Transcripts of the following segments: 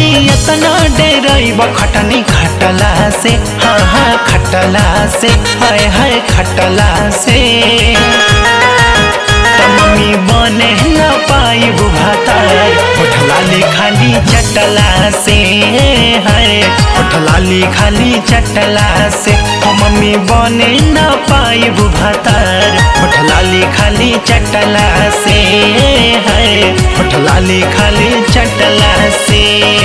नहीं इतना डेरब खटनी खटला से हाँ हाँ खटला से हाय हाय खटला से त मम्मी बने न पाई भातार उठला खाली चटला से है उठला खाली चटला से हो मम्मी बने न पाई भातार उठला खाली चटला से है उठला खाली चटला से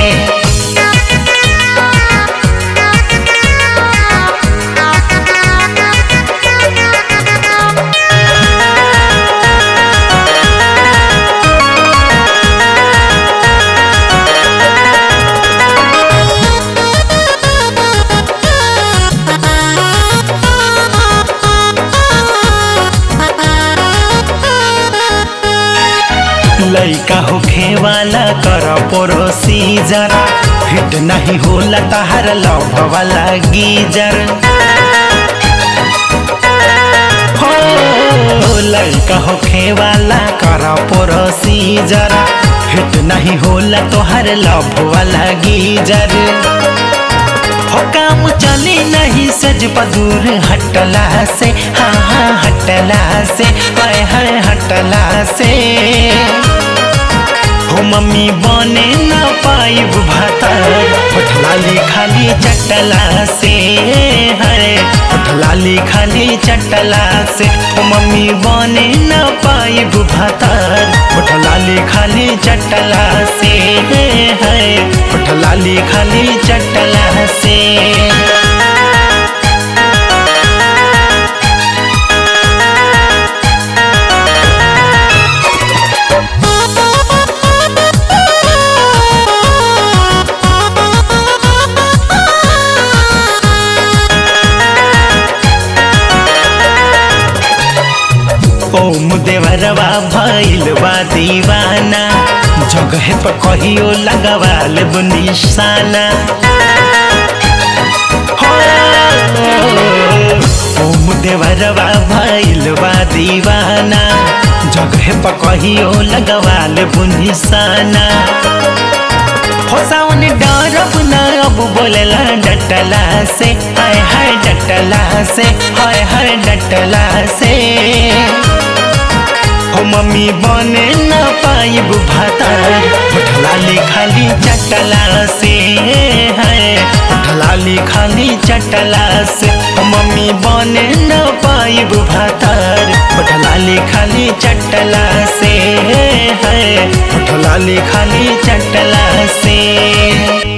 लइका होखे वाला कर पड़ोसी जरा फिट नहीं होला तहार लव वाला गीजर हो लइका होखे वाला कर पड़ोसी जरा फिट नहीं होला तोहर लव वाला गीजर हो काम चली नहीं सज पदूर हटला से हाँ हाँ हटला से हाय हाय हटला से हो मम्मी बने न पाई भातार उठला खाली चटला से है उठला खाली चटला से हो मम्मी बने न पाई भातार उठला खाली चटला से है उठला खाली चटला से ओम देवरवा भइल बा दीवाना जगह पर कहियो लगवाल निशाना हो, ओम देवरवा भइल बा दीवाना जगह पर कहियो लगवाल निशाना हो सावन डरब न अब बोलेला डटला से हाय हाय डटला से हाय हाय डटला से हो मम्मी बने न पाइब भातार उठला खाली चटला से है उठला खाली चटला से हो मम्मी बने न पाइब भातार उठला खाली चटला से है उठला खाली चटला से